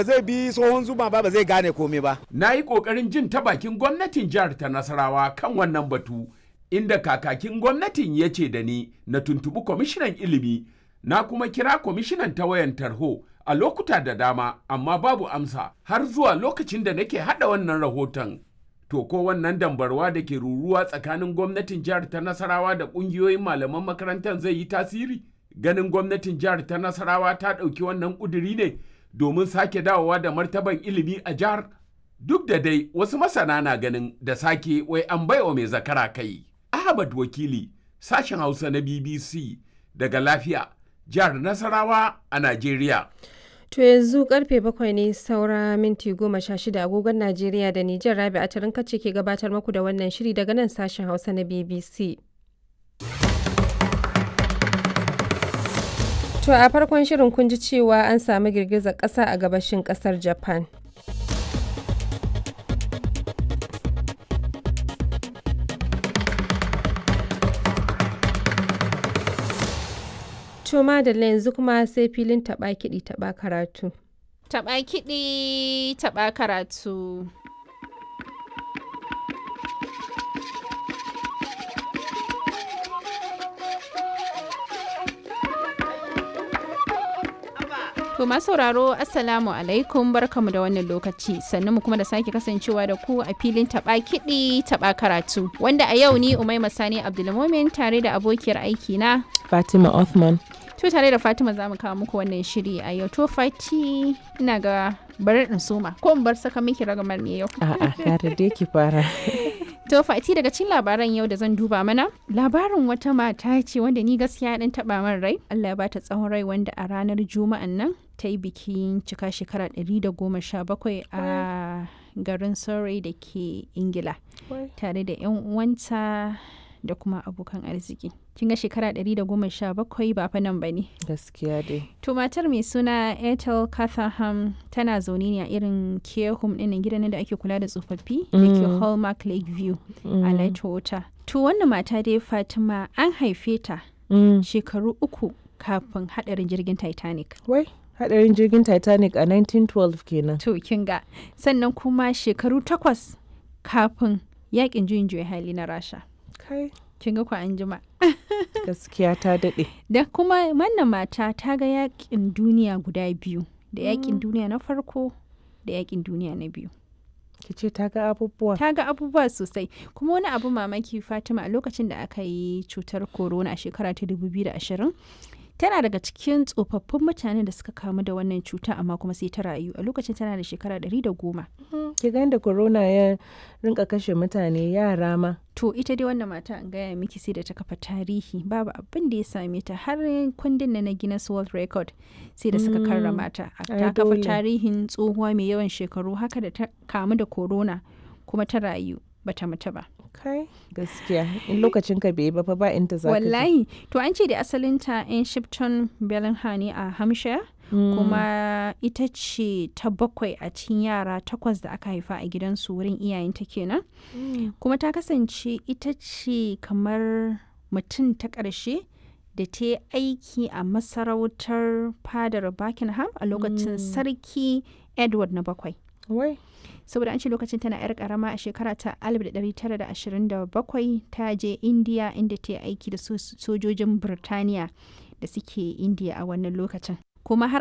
zai bi tsohon zuma ba ba zai gane komai ba Na yi ƙoƙarin jin ta bakin gwamnatin jihar ta Nasarawa kan wannan batu, inda kakakin gwamnatin ya ce da ni na tuntuɓi kwamishinan ilimi, na kuma kira kwamishinan ta wayan tarho a lokuta da dama, amma babu amsa har zuwa lokacin da nake haɗa wannan rahoton. To ko wannan dambarwa da ke ruruwa tsakanin gwamnatin jihar ta Nasarawa da ƙungiyoyin malaman makarantar zai yi tasiri? Ganin gwamnatin jihar ta Nasarawa ta ɗauki wannan ƙuduri ne domin sake dawowa da martaban ilimi a jihar? Duk da dai wasu masana na ganin da sake wai an baiwa mai zakara kai. Ahmad Wakili, sashen Hausa na BBC daga lafiya, jihar Nasarawa a Najeriya. To yanzu karfe bakwai ne saura minti goma sha shida agogon Najeriya da Nijar Rabi a kace ke gabatar muku da wannan shiri daga nan sashen Hausa na BBC. To a farkon shirin kun ji cewa an samu girgizar ƙasa a gabashin ƙasar Japan. To madalla yanzu kuma sai filin taɓa kiɗi taɓa karatu. Taɓa kiɗi, taɓa karatu. To masu sauraro Assalamu alaikum barkamu da wannan lokaci sannan mu kuma da sake kasancewa da ku a filin taba kiɗi taba karatu wanda a yau ni Umaima Sani Abdulmumin tare da abokiyar aiki na Fatima Othman. To tare da Fatima za mu kawo muku wannan shiri a yau to Fati ina ga bari in soma ko in bar saka miki ragamar ne yau. A'a, kare dai ki fara. To Fati daga cikin labaran yau da zan duba mana labarin wata mata ce wanda ni gaskiya dan taba min rai Allah ya bata tsawon rai wanda a ranar juma'an nan ta yi bikin cika shekara 117 a garin Surrey da ke Ingila tare da 'yan uwanta da kuma abokan arziki. Kin ga shekara 117 ba fa nan ba ne. Gaskiya dai. To matar mai suna Ethel Catherham tana zaune ne a irin care home ɗin gidan da ake kula da tsofaffi da ke Hallmark Lakeview a Lightwater. To wannan mata dai Fatima an haife ta Mm. shekaru uku kafin haɗarin jirgin Titanic. Wai, hadarin jirgin Titanic a 1912 kenan. To kin ga sannan kuma shekaru takwas kafin yakin juyin juya hali na Rasha. Kai, Kin ga ku an jima. gaskiya ta daɗe. Da kuma wannan mata ta ga yakin duniya guda biyu, da yakin duniya na farko da yakin duniya na biyu. Ki ce ta ga abubuwa. Ta ga abubuwa sosai. Kuma wani abu mamaki Fatima a lokacin da aka yi cutar corona a shekara ta 2020, tana daga cikin tsofaffin mutanen da suka kamu da wannan cuta amma kuma sai ta rayu a lokacin tana da shekara 110. Ki ga da corona ya rinka kashe mutane yara ma. To ita dai wannan mata an gaya miki sai da ta kafa tarihi babu abin da ya same ta har kundin na na Guinness World Record sai da suka karrama ta. ai Ta kafa dole. tarihin tsohuwa mai yawan shekaru haka da ta kamu da corona kuma ta rayu bata mutu ba. Kai, gaskiya. In lokacin ka bai yi ba fa ba inda za ka je. Wallahi to an ce da asalinta in Shipton Bellingham ne a Hampshire kuma ita ce ta bakwai a cikin yara takwas da aka haifa a gidansu wurin iyayenta kenan. kuma ta kasance ita ce kamar mutum ta ƙarshe da ta yi aiki a masarautar fadar buckingham a lokacin sarki edward na bakwai Wai, saboda an ce lokacin tana 'yar karama a shekara ta 1927 ta je india inda ta yi aiki da so- sojojin birtaniya da suke indiya a wannan lokacin kuma har